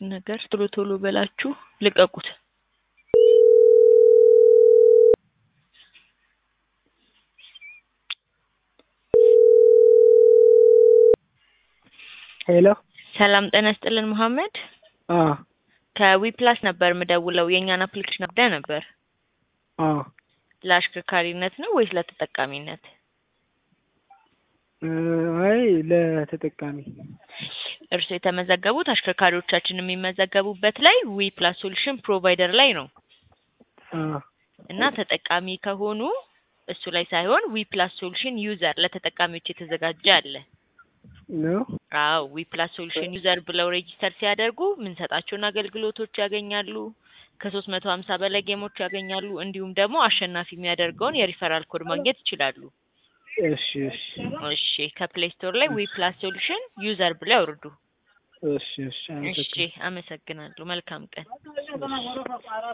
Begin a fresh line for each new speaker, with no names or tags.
ነገር ቶሎ ቶሎ በላችሁ ልቀቁት።
ሄሎ
ሰላም ጤና ይስጥልን መሐመድ።
አ
ከዊፕላስ ነበር የምደውለው የእኛን አፕሊኬሽን አብዳ ነበር።
አ
ለአሽከርካሪነት ነው ወይስ ለተጠቃሚነት?
እ አይ ለተጠቃሚ
እርሱ የተመዘገቡት አሽከርካሪዎቻችን የሚመዘገቡበት ላይ ዊ ፕላስ ሶሉሽን ፕሮቫይደር ላይ ነው
አ
እና ተጠቃሚ ከሆኑ እሱ ላይ ሳይሆን ዊ ፕላስ ሶሉሽን ዩዘር ለተጠቃሚዎች የተዘጋጀ አለ።
ነው
አዎ ዊ ፕላስ ሶሉሽን ዩዘር ብለው ሬጂስተር ሲያደርጉ የምንሰጣቸውን አገልግሎቶች ያገኛሉ። ከሶስት መቶ ሀምሳ በላይ ጌሞች ያገኛሉ። እንዲሁም ደግሞ አሸናፊ የሚያደርገውን የሪፈራል ኮድ ማግኘት ይችላሉ።
እሺ እሺ
እሺ ከፕሌይ ስቶር ላይ ዊ ፕላስ ሶሉሽን ዩዘር ብለው ያውርዱ።
እሺ እሺ
እሺ
አመሰግናለሁ።
አመሰግናለሁ። መልካም ቀን።